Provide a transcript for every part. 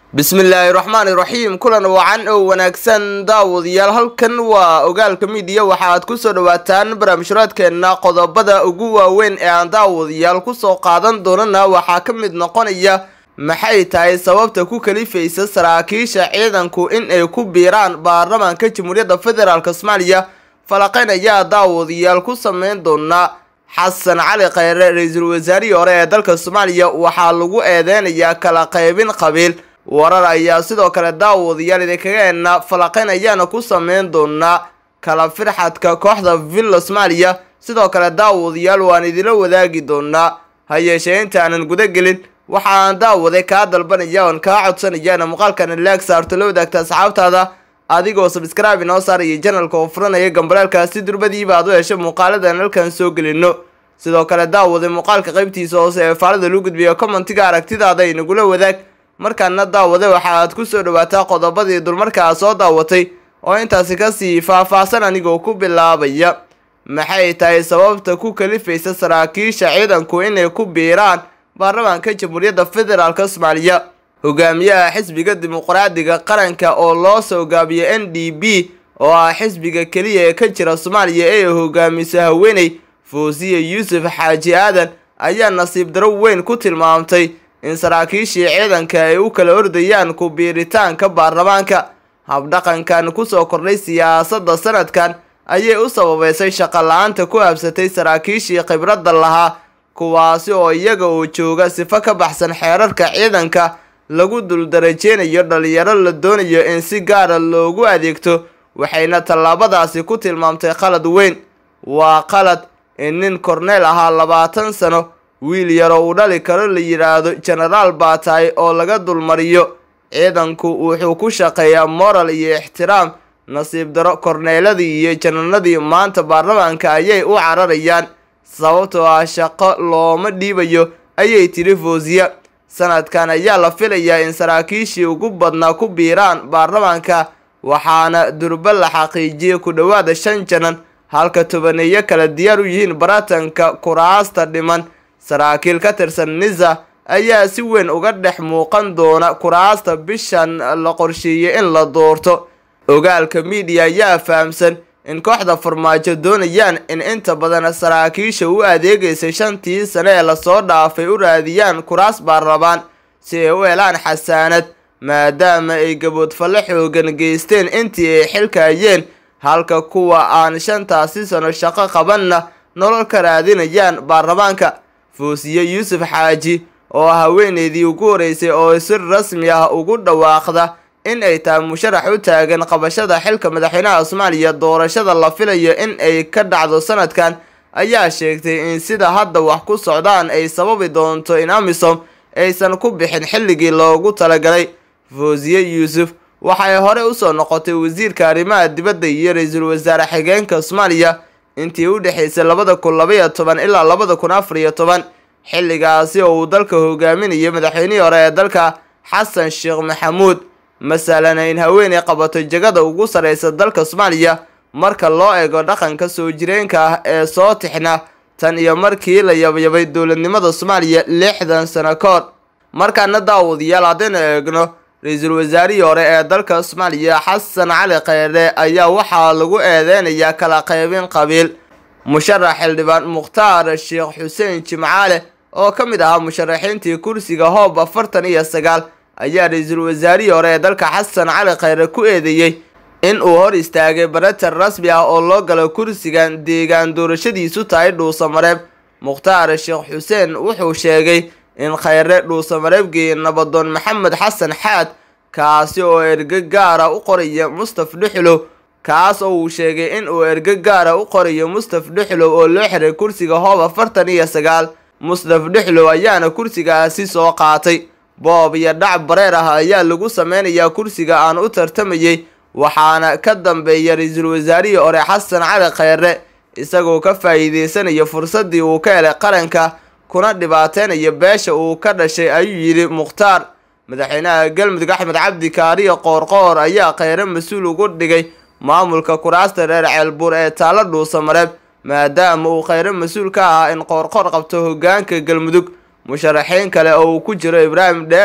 bismillaahi raxmaani raxiim kulan wacan oo wanaagsan daawadayaal halkan waa ogaalka midiya waxa aad kusoo dhawaataan barnaamijhuraadkeenna qodobada ugu waaweyn ee aan daawadayaal kusoo qaadan doonana waxaa ka mid noqonaya maxay tahay sababta ku kalifaysa saraakiisha ciidanku in ay ku biiraan baarlamaanka jamhuuriyadda federaalk soomaaliya falaqeyn ayaa daawadayaal ku sameyn doonaa xasan cali kheyre ra-iisul wasaarihii hore ee dalka soomaaliya waxaa lagu eedeynayaa kala qaybin qabiil warar ayaa sidoo kale daawadayaal idinkaga eenna falaqeyn ayaana ku sameyn doonaa kala firxadka kooxda villa soomaaliya sidoo kale daawadayaal waan idinla wadaagi doonaa ha yeeshee intaanan guda gelin waxa aan daawaday kaa dalbanaya oon kaa codsanaya ina muuqaalkana laag saarto la wadaagta asxaabtaada adigoo sabscribe inoo saaraya janalka oo furanaya gambaleelkaasi durbadiiba aad u hesho muuqaaladan halkan soo gelino sidoo kale daawaday muuqaalka qaybtiisa hoose ee faalada luu gudbiyo commentiga aragtidaada inagula wadaag markaana daawade waxa aad kusoo dhawaataa qodobadii dulmarkaa soo daawatay oo intaasi kasii faah-faahsan anigoo ku bilaabaya maxay tahay sababta ku kalifaysa saraakiisha ciidanku inay ku biiraan baarlamaanka jamhuuriyadda federaalk soomaaliya hogaamiyaha xisbiga dimuqraadiga qaranka oo loo soo gaabiyo n d b oo ah xisbiga keliya ee ka jira soomaaliya ee hogaamisa haweeney foosiya yuusuf xaaji aadan ayaa nasiib daro weyn ku tilmaamtay in saraakiishii ciidanka ay u kala ordayaan ku biiritaanka baarlamaanka habdhaqankan kusoo kordhay siyaasadda sanadkan ayay u sababeysay shaqo la-aanta ku habsatay saraakiishii khibradda lahaa kuwaasi oo iyaga oo jooga sifo ka baxsan xeerarka ciidanka lagu duldarajeynayo dhalinyaro la doonayo in si gaara loogu adeegto waxayna tallaabadaasi ku tilmaamtay qalad weyn waa qalad in nin korneel ahaa labaatan sano wiil yaroo uu dhali karo la yidhaahdo genaraal baa tahay oo laga dulmariyo ciidanku wuxuu ku shaqeeyaa moral iyo ixtiraam nasiib daro korneeladii iyo jananadii maanta baarlamaanka ayay u cararayaan sababtoo ah shaqo looma dhiibayo ayay tiri foosiya sanadkan ayaa la filayaa in saraakiishii ugu badnaa ku biiraan baarlamaanka waxaana durba la xaqiijiyay ku dhowaada shan janan halka tobaneeyo kale diyaar u yihiin baratanka kuraasta dhiman saraakiil ka tirsan nisa ayaa si weyn uga dhex muuqan doona kuraasta bishan la qorsheeyey in la doorto ogaalka miidiya ayaa fahamsan in kooxda farmaajo doonayaan in inta badan saraakiisha u adeegaysay shantii sane ee lasoo dhaafay u raadiyaan kuraas baarlabaan si ay u helaan xasaanad maadaama ay gaboodfalle xoogan geysteen intii ay xilkaayeen halka kuwa aan shantaasi sano shaqo qabanna nolol ka raadinayaan baarlamaanka foosiye yuusuf xaaji oo haweeneydii ugu horeysay oo si rasmi ah ugu dhawaaqda in ay tahay musharax u taagan qabashada xilka madaxweynaha soomaaliya doorashada la filayo in ay ka dhacdo sanadkan ayaa sheegtay in sida hadda wax ku socdaan ay sababi doonto in amisom aysan ku bixin xilligii loogu talagalay foosiye yuusuf waxay hore usoo noqotay wasiirka arrimaha dibadda iyo ra-iisul wasaare xigeenka soomaaliya intii u dhexaysay labada kun labaiyo toban ilaa labada kun afar iyo toban xilligaasi oo uu dalka hogaaminayay madaxweynihii hore ee dalka xasan sheekh maxamuud masalan in haweeney qabato jagada ugu sarreysa dalka soomaaliya marka loo eego dhaqanka soo jireenka ah ee soo tixna tan iyo markii la yabyabay dowladnimada soomaaliya lixdan sano ka hor markaana daawadayaal haddaynu eegno ra-iisul wasaarihii hore ee dalka soomaaliya xasan cali kheyre ayaa waxaa lagu eedeynayaa kala qaybin qabiil musharax xildhibaan mukhtaar sheekh xuseen jimcaale oo ka mid ahaa musharaxiintii kursiga hoob afartan iyo sagaal ayaa ra-iisul wasaarihii hore ee dalka xasan cali kheyre ku eedeeyey in uu hor istaagay baratar rasmi ah oo loo galo kursigan deegaan doorashadiisu tahay dhuusamareeb mukhtaar sheekh xuseen wuxuu sheegay in kheyre dhuusamareeb geeyey nabadoon maxamed xasan xaad kaasi oo erge gaara u qoraya mustaf dhuxlow kaas oo uu sheegay in uu erge gaara u qorayo mustaf dhuxlow oo loo xiray kursiga hoob afartan iyo sagaal mustaf dhuxlow ayaana kursigaasi soo qaatay boob iyo dhac bareer ah ayaa lagu sameynayaa kursiga aan u tartamayay waxaana ka dambeeya ra-iisul wasaarihii hore xasan cali kheyre isagoo ka faa'iideysanaya fursaddii uu ka helay qaranka kuna dhibaateynaya beesha uu ka dhashay ayuu yidhi mukhtaar madaxweynaha galmudug axmed cabdi kaariyo qoorqoor ayaa kheyre mas-uul ugu dhigay maamulka kuraasta reer ceelbuur ee taalo dhuusamareeb maadaama uu kheyre mas-uul ka ahaa in qoorqoor qabto hogaanka galmudug musharaxiin kale oo uu ku jiro ibraahim dheere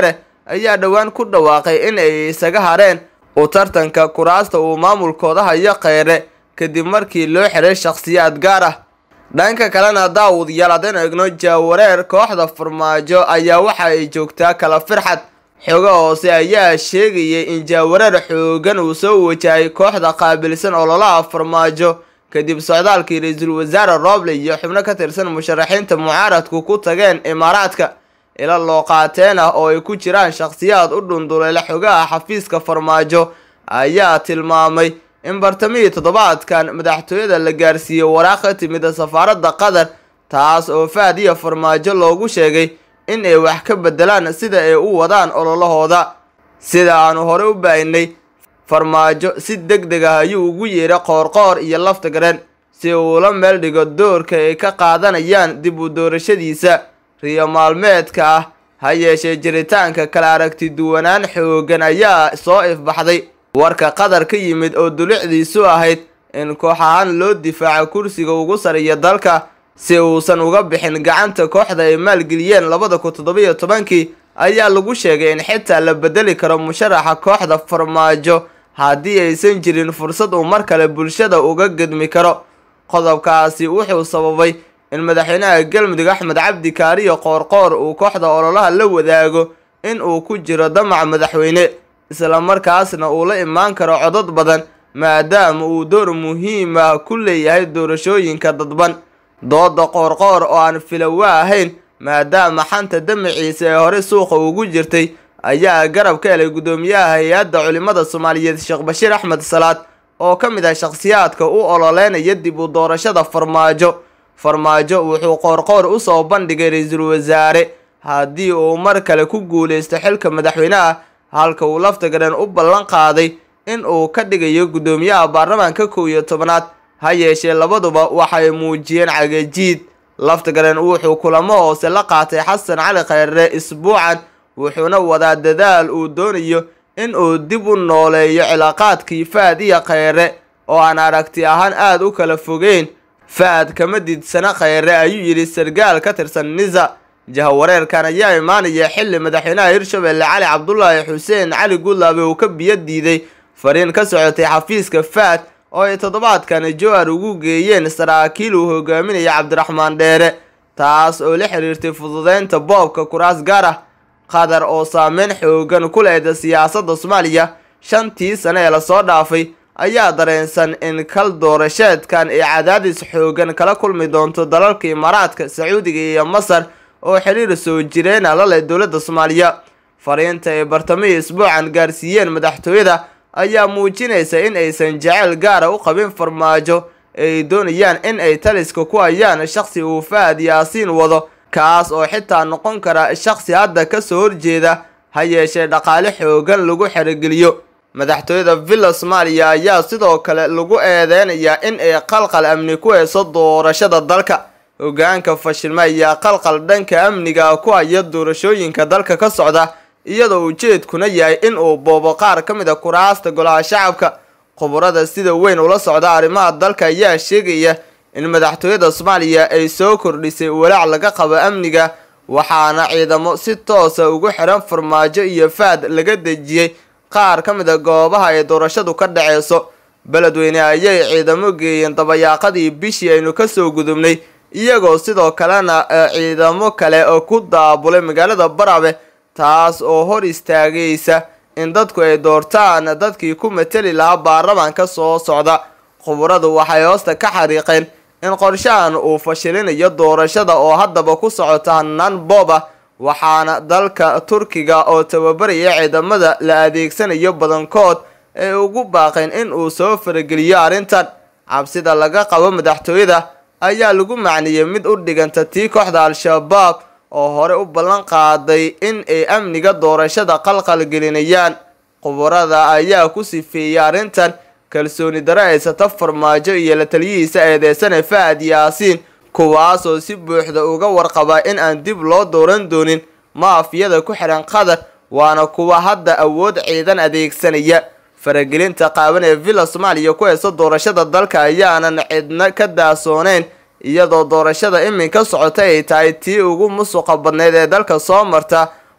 ayaa dhowaan ku dhawaaqay in ay isaga hareen u tartanka kuraasta uu maamulkooda hayo kheyre kadib markii loo xiray shakhsiyaad gaar ah dhanka kalena daawudyaal haddaynu egno jaawareer kooxda farmaajo ayaa waxa ay joogtaa kala firxad xogo hoose ayaa sheegayay in jaawareer xoogan uu soo wajahay kooxda qaabilsan ololaha farmaajo kadib socdaalkii ra-iisul wasaare roble iyo xubno ka tirsan musharaxiinta mucaaradku ku tageen imaaraadka ila loo qaateen ah oo ay ku jiraan shakhsiyaad u dhunduleela xogaha xafiiska farmaajo ayaa tilmaamay in bartamihii toddobaadkan madaxtooyada la gaarsiiyey waraaq ka timid safaaradda qatar taas oo fahad iyo farmaajo loogu sheegay in ay wax ka bedelaan sida ay u wadaan ololahooda sida aanu horey u baahinay farmaajo si deg deg ah ayuu ugu yeedhay qoorqoor iyo lafta gareen si uu la meel dhigo doorka ay ka qaadanayaan dib u doorashadiisa riyo maalmeedka ah ha yeeshee jiritaanka kala aragti duwanaan xoogan ayaa soo ifbaxday warka qatar ka yimid oo dulicdiisu ahayd in koox ahaan loo difaaco kursiga ugu sariya dalka si uusan uga bixin gacanta kooxda ay maalgeliyeen labada kun toddobiyo tobankii ayaa lagu sheegay in xitaa la bedeli karo musharaxa kooxda farmaajo haddii aysan jirin fursad uu mar kale bulshada uga gedmi karo qodobkaasi wuxuu sababay in madaxweynaha galmudug axmed cabdi kaariyo qoorqoor uu kooxda ololaha la wadaago in uu ku jiro damac madaxweyne islamarkaasna uu la imaan karo codad badan maadaama uu door muhiim ah ku leeyahay doorashooyinka dadban dooda qoorqoor oo aan filowa ahayn maadaama xanta damaciisa ee hore suuqa ugu jirtay ayaa garab ka helay guddoomiyaha hay-adda culimada soomaaliyeed sheekh bashiir axmed salaad oo ka mid ah shakhsiyaadka u ololeynaya dib u doorashada farmaajo farmaajo wuxuu qoorqoor usoo bandhigay ra-iisul wasaare haddii uu mar kale ku guuleysto xilka madaxweynaha halka uu lafta garan u ballan qaaday in uu ka dhigayo guddoomiyaha baarlamaanka kow iyo tobanaad ha yeeshee labaduba waxay muujiyeen cagajiid lafta garan wuxuu kulamo hoose la qaatay xasan cali kheyre isbuucan wuxuuna wadaa dadaal uu doonayo in uu dib u nooleeyo cilaaqaadkii fahad iyo kheyre oo aan aragti ahaan aada u kala fogeyn fahad kama diidsana kheyre ayuu yidhi sargaal ka tirsan nisa jahawareerkan ayaa imaanaya xilli madaxweynaha hirshabelle cali cabdulaahi xuseen cali gudlaabe uu ka biyo diiday fariin ka socotay xafiiska fahad oo ay toddobaadkan jowhar ugu geeyeen saraakiil uu hogaaminaya cabdiraxmaan dheere taas oo la xiriirtay fududeynta boobka kuraas gaar ah qatar oo saameyn xoogan ku lehda siyaasadda soomaaliya shantii sane ee lasoo dhaafay ayaa dareensan in kal doorasheedkan ay cadaadis xoogan kala kulmi doonto dalalka imaaraadka sacuudiga iyo masar oo xiriir soo jireena la leh dowladda soomaaliya fariinta ay bartamihii isbuucan gaarsiiyeen madaxtooyada ayaa muujinaysa in aysan jeceyl gaara u qabin farmaajo ay doonayaan in ay taliska ku hayaan shakhsi uu fahad yaasiin wado kaas oo xitaa noqon kara shakhsi hadda kasoo horjeeda ha yeeshee dhaqaale xoogan lagu xerogeliyo madaxtooyada villa soomaaliya ayaa sidoo kale lagu eedeynayaa in ay qalqal amni ku heyso doorashada dalka hogaanka fashilma ayaa qalqal dhanka amniga ku haya doorashooyinka dalka ka socda iyadoo ujeedkuna yahay in uu boobo qaar ka mid a kuraasta golaha shacabka khubarada sida weyn ula socda arrimaha dalka ayaa sheegaya in madaxtooyada soomaaliya ay soo kordhisay walaac laga qabo amniga waxaana ciidamo si toosa ugu xiran farmaajo iyo fahad laga dejiyey qaar ka mid a goobaha ay doorashadu ka dhaceyso beledweyne ayay ciidamo geeyeen dabayaaqadii bishii aynu kasoo gudubnay iyagoo sidoo kalena ciidamo kale oo ku daabulay magaalada barabe taas oo hor istaagaysa in dadku ay doortaan dadkii ku mateli lahaa baarlamaanka soo socda khubaradu waxay hoosta ka xariiqeen in qorshahan uu fashilinayo doorashada oo haddaba ku socota hanaan boob ah waxaana dalka turkiga oo tababaraya ciidamada la adeegsanayo badankood ay ugu baaqeen in uu soo farageliyo arrintan cabsida laga qabo madaxtooyada ayaa lagu macniyey mid u dhiganta tii kooxda al-shabaab oo hore u ballan qaaday in ay amniga doorashada qalqal gelinayaan khubarada ayaa ku sifeeyey arrintan kalsooni daro haysata farmaajo iyo la taliyihiisa eedeysane fahad yaasiin kuwaasoo si buuxda uga warqaba in aan dib loo dooran doonin maafiyada ku xihan qatar waana kuwa hadda awood ciidan adeegsanaya faragelinta qaaban ee villa soomaaliya ku heysa doorashada dalka ayaanan cidna ka daasooneyn iyadoo doorashada iminka socota ay tahay tii ugu musuqa badneyd ee dalka soo marta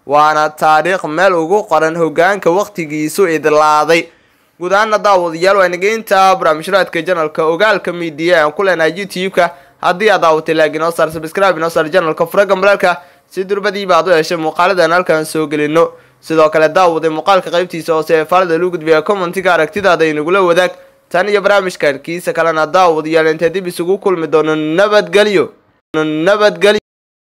waana taariikh meel ugu qoran hogaanka wakhtigiisu idlaaday guud ahaana daawadayaal waa nageynta barnaamijraadka janalka ogaalka miidiya aan ku leenahay youtube-ka haddii aad daawatay laag inoo saar sabscribe inoo saar janalka furaga maraalka si durbadiiba aad u heshay muuqaaladan halkaan soo gelino sidoo kale daawaday muuqaalka qaybtiisa hoose ee faalada lagu gudbiya commentiga aragtidaada inagula wadaag tan iyo barnaamijkan kiisa kalena daawadayaal intee dib isugu kulmi doono nabadgelyo nabadgelyo